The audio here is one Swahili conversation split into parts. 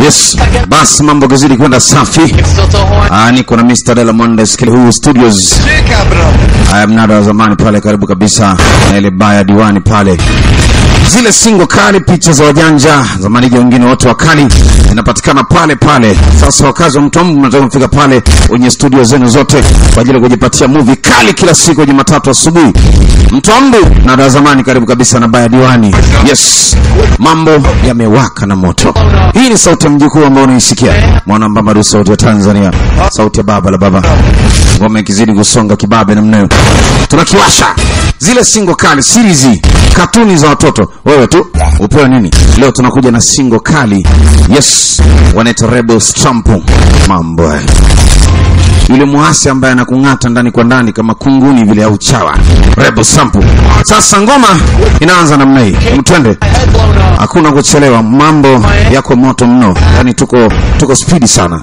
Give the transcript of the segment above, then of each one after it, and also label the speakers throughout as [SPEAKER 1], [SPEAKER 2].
[SPEAKER 1] Yes, basi mambo kazidi kwenda safi. Ah, niko na Mr. Dela Mondes Kilihu Studios. Haya, mnada wa zamani pale karibu kabisa na ile baya diwani pale. Zile singo kali, picha za wajanja zamani, wengine wote wakali zinapatikana pale pale. Sasa wakazi wa Mtombo mnataka kufika pale kwenye studio zenu zote kwa ajili ya kujipatia movie kali kila siku Jumatatu asubuhi. Mtombo mnada wa zamani karibu kabisa na baya diwani. Yes, mambo yamewaka na moto. Hii ni sauti ya mjukuu ambao unaisikia mwana mbambadu, sauti ya Tanzania, sauti ya baba la baba. Ngoma ikizidi kusonga kibabe namna hiyo, tunakiwasha zile singo kali series, katuni za watoto. Wewe tu upewe nini leo? Tunakuja na singo kali, yes, wanaita Rebels Trump. Mambo haya yule mwasi ambaye anakung'ata ndani kwa ndani kama kunguni vile au chawa Rebel Sample. Sasa ngoma inaanza namna hii, mtwende, hakuna kuchelewa, mambo yako moto mno, yani tuko tuko spidi sana.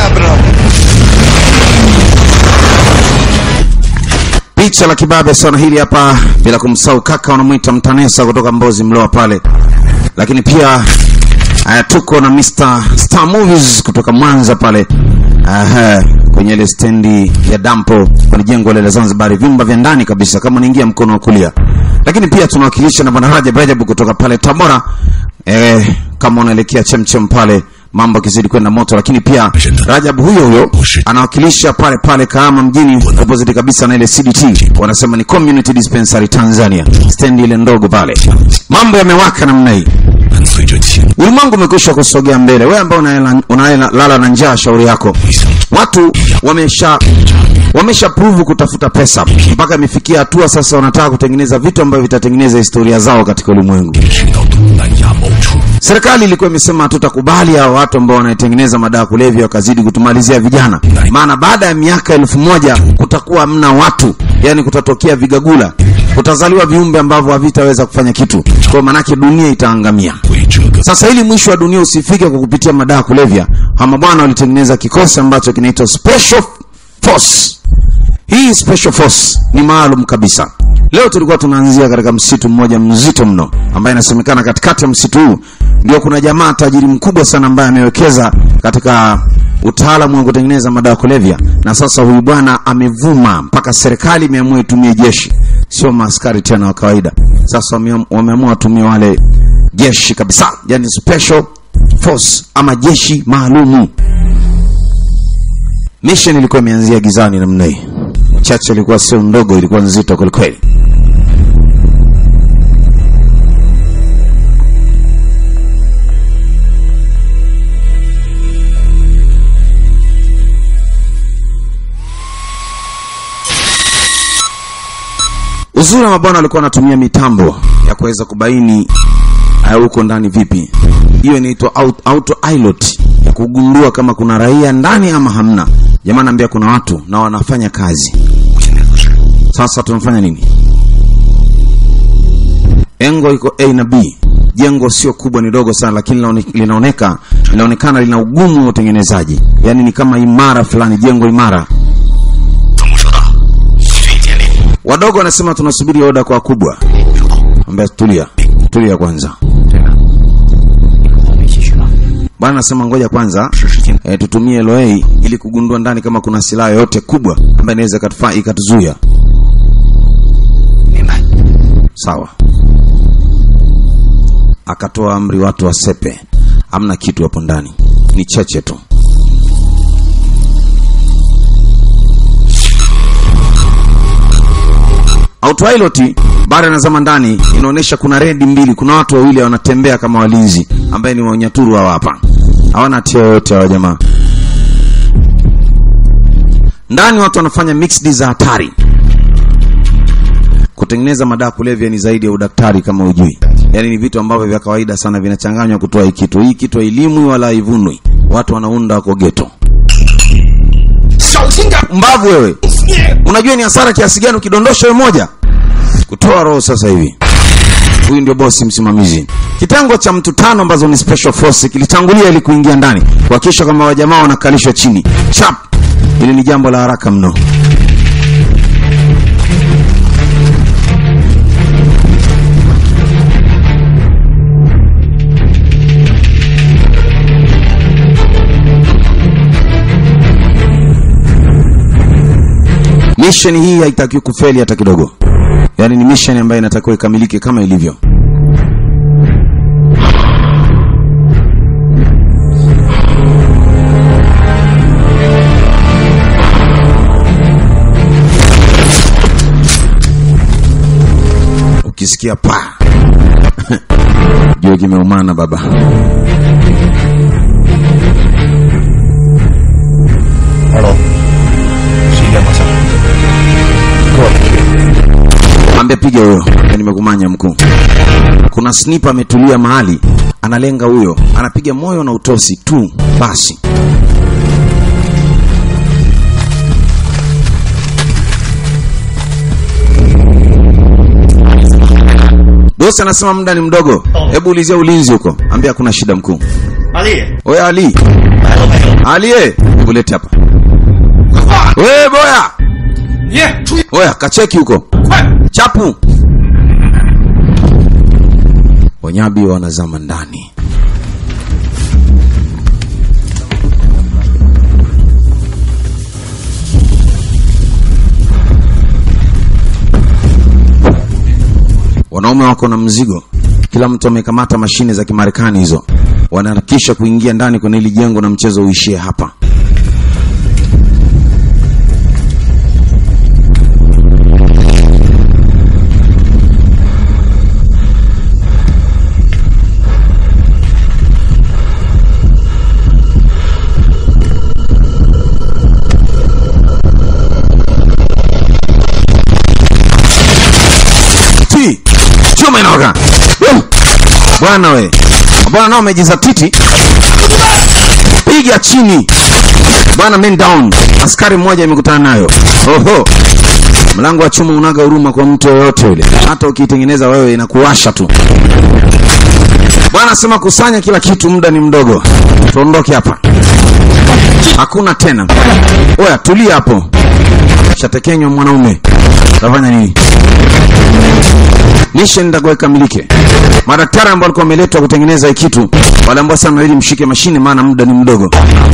[SPEAKER 1] Picha la kibabe sana hili hapa, bila kumsahau kaka wanamwita Mtanesa kutoka Mbozi Mloa pale, lakini pia haya tuko na Mr. Star Movies kutoka Mwanza pale. Aha, kwenye ile stendi ya dampo kwenye jengo la Zanzibar, vyumba vya ndani kabisa, kama unaingia mkono wa kulia. Lakini pia tunawakilisha na bwana Rajab Rajab kutoka pale Tabora, eh, kama unaelekea chemchem pale mambo kizidi kwenda moto, lakini pia Rajab huyo huyo anawakilisha pale pale Kahama mjini, opposite kabisa na ile CDT, wanasema ni Community Dispensary Tanzania, stendi ile ndogo pale. Mambo yamewaka namna hii. Ulimwengu umekwisha kusogea mbele. Wewe ambao unalala na njaa, shauri yako. Watu wamesha wamesha prove kutafuta pesa mpaka imefikia hatua sasa wanataka kutengeneza vitu ambavyo vitatengeneza historia zao katika ulimwengu. Serikali ilikuwa imesema hatutakubali hao watu ambao wanatengeneza madawa kulevya wakazidi kutumalizia vijana, maana baada ya miaka elfu moja kutakuwa hamna watu, yani kutatokea vigagula, kutazaliwa viumbe ambavyo havitaweza kufanya kitu, kwa maanake dunia itaangamia. Sasa ili mwisho wa dunia usifike kwa kupitia madawa kulevya, hama bwana walitengeneza kikosi ambacho kinaitwa Special Force. Hii Special Force ni maalum kabisa. Leo tulikuwa tunaanzia katika msitu mmoja mzito mno, ambaye inasemekana katikati ya msitu huu ndio kuna jamaa tajiri mkubwa sana ambaye amewekeza katika utaalamu wa kutengeneza madawa kulevya, na sasa huyu bwana amevuma mpaka serikali imeamua itumie jeshi, sio maaskari tena wa kawaida. Sasa wameamua watumie wale jeshi kabisa, yani special force ama jeshi maalumu. Mission ilikuwa imeanzia gizani namna hii, chache ilikuwa sio ndogo, ilikuwa nzito kwelikweli. Uzuri wa mabwana walikuwa wanatumia mitambo ya kuweza kubaini huko ndani vipi. Hiyo inaitwa auto pilot ya kugundua kama kuna raia ndani ama hamna. Jamaa naambia kuna watu na wanafanya kazi. Sasa tunafanya nini? Engo iko A na B. Jengo sio kubwa, ni dogo sana, lakini linaoneka linaonekana lina ugumu wa utengenezaji, yaani ni kama imara fulani, jengo imara. Wadogo wanasema tunasubiri oda kwa wakubwa. Ambia tulia, tulia kwanza. Bwana anasema ngoja kwanza e, tutumie LOA ili kugundua ndani kama kuna silaha yoyote kubwa ambayo inaweza ikatufaa ikatuzuia. Sawa. Akatoa amri watu wasepe, hamna kitu hapo ndani, ni cheche tu. Autopilot baada nazama ndani inaonyesha kuna redi mbili, kuna watu wawili wanatembea kama walinzi, ambaye ni wanyaturu hawa hapa, hawana hatia yoyote hawa jamaa. Ndani watu wanafanya mixed za hatari. Kutengeneza madawa kulevya ni zaidi ya udaktari kama ujui, yaani ni vitu ambavyo vya kawaida sana vinachanganywa kutoa hii kitu. Hii kitu hailimwi wala haivunwi, watu wanaunda wako geto. Mbavu wewe, unajua ni hasara kiasi gani ukidondosha wewe moja kutoa roho sasa hivi. Huyu ndio bosi msimamizi. Kitengo cha mtu tano ambazo ni special force kilitangulia ili kuingia ndani kuhakikisha kwamba wajamaa wanakalishwa chini chap. Ili ni jambo la haraka mno. mission hii haitakiwi kufeli hata kidogo yaani ni mission ambayo inatakiwa ikamilike kama ilivyo ukisikia pa jua kimeumana baba
[SPEAKER 2] 二楼，十一点方向，给我去。
[SPEAKER 1] Mwambie piga huyo, Mimi nimekumanya mkuu. Kuna sniper ametulia mahali, analenga huyo, anapiga moyo na utosi tu basi. Bosi anasema muda ni mdogo, hebu ulizia ulinzi huko. Ambia hakuna shida mkuu.
[SPEAKER 2] 阿丽，
[SPEAKER 1] Oya Ali,
[SPEAKER 2] 来了没有？
[SPEAKER 1] Ali eh, hebu lete hapa. We boya,
[SPEAKER 2] 你注意，
[SPEAKER 1] oya kacheki huko.
[SPEAKER 2] 快！
[SPEAKER 1] chapu wanyabi wanazama ndani wanaume wako na mzigo kila mtu amekamata mashine za kimarekani hizo wanaharakisha kuingia ndani kwenye hili jengo na mchezo uishie hapa ti chuma inaoka Uh! bwana we bwana nao umejizatiti piga chini bwana men down askari mmoja imekutana nayo oho mlango wa chuma unaga huruma kwa mtu yoyote yule hata ukiitengeneza wewe inakuwasha tu bwana sema kusanya kila kitu muda ni mdogo tuondoke hapa hakuna tena oya tulia hapo shatekenywa mwanaume utafanya nini mission itakuwa ikamilike. Madaktari ambao walikuwa wameletwa kutengeneza hii kitu waliambiwa sana ili mshike mashine, maana muda ni mdogo.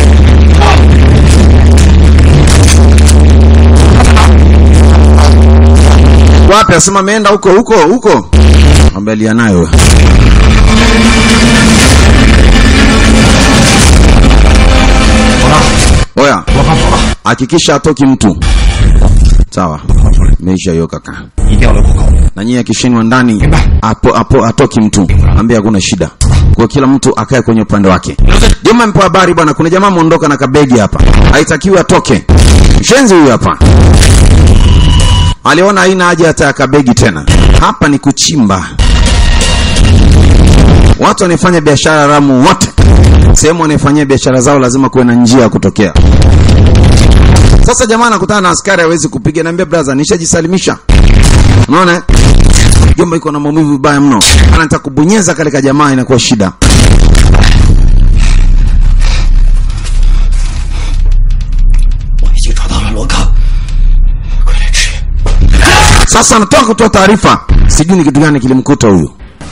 [SPEAKER 1] Wapi? Asema ameenda huko huko huko, ambalia nayo oya,
[SPEAKER 2] 我刚跑了，
[SPEAKER 1] hakikisha atoki mtu. Sawa, meisha hiyo kaka.
[SPEAKER 2] 一定要留口口。
[SPEAKER 1] na nyie akishinwa ndani apo, apo atoki mtu ambie hakuna shida kwa kila mtu akae kwenye upande wake juma mpo habari bwana kuna jamaa ameondoka na kabegi hapa haitakiwi atoke mshenzi huyu hapa aliona haina haja hata ya kabegi tena hapa ni kuchimba watu wanaefanya biashara haramu wote sehemu wanaefanyia biashara zao lazima kuwe na njia ya kutokea sasa jamaa anakutana na askari hawezi kupiga naambia brother nishajisalimisha unaona eh? jomba iko na maumivu vibaya mno anataka kubonyeza katika jamaa inakuwa shida
[SPEAKER 2] 我已经找到了罗康，快来支援！
[SPEAKER 1] sasa anatoka kutoa taarifa sijui ni kitu gani kilimkuta huyu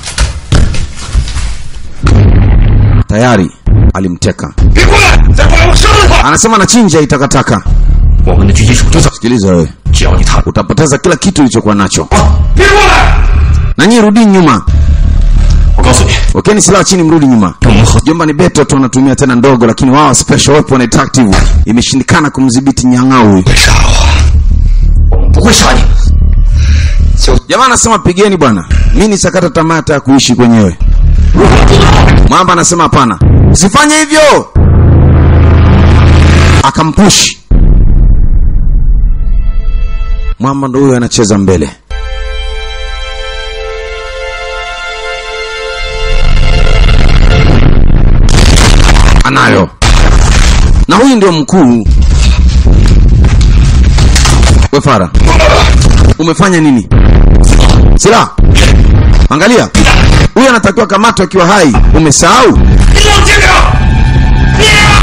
[SPEAKER 1] tayari alimteka
[SPEAKER 2] 别过来！再过来我杀了他！
[SPEAKER 1] anasema anachinja itakataka
[SPEAKER 2] 我们的狙击手就在，
[SPEAKER 1] sikiliza wewe
[SPEAKER 2] 只要你踏入，
[SPEAKER 1] utapoteza kila kitu ulichokuwa nacho
[SPEAKER 2] 别过来！
[SPEAKER 1] na nyie rudi nyuma
[SPEAKER 2] 我告诉你，
[SPEAKER 1] wakeni silaha chini mrudi nyuma
[SPEAKER 2] 我们和
[SPEAKER 1] jomba ni beto tu wanatumia tena ndogo lakini wao special weapon active imeshindikana kumdhibiti nyang'au huyu
[SPEAKER 2] 别杀我，我们不会杀你。就
[SPEAKER 1] jamaa anasema pigeni bwana mi ni sakata tamaa hata ya kuishi kwenyewe mwamba anasema hapana usifanye hivyo akampush mwamba ndo huyo anacheza mbele anayo na huyu ndio mkuu wefara umefanya nini silaha angalia huyu anatakiwa kamatwa akiwa hai umesahau
[SPEAKER 2] 你冷静点！你